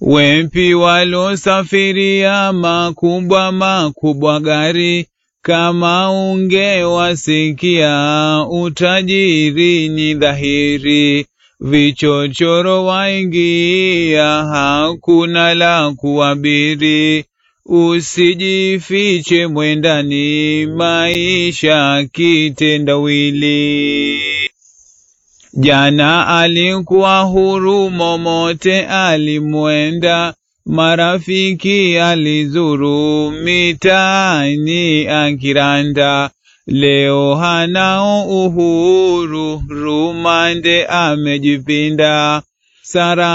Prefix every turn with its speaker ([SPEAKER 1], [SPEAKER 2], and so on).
[SPEAKER 1] Wempi walosafiria makubwa makubwa gari, kama ungewasikia utajiri ni dhahiri. Vichochoro waingia, hakuna la kuabiri. Usijifiche mwendani, maisha kitendawili. Jana alikuwa huru, momote alimwenda, marafiki alizuru, mitaani akiranda. Leo hanao uhuru, rumande amejipinda, Sara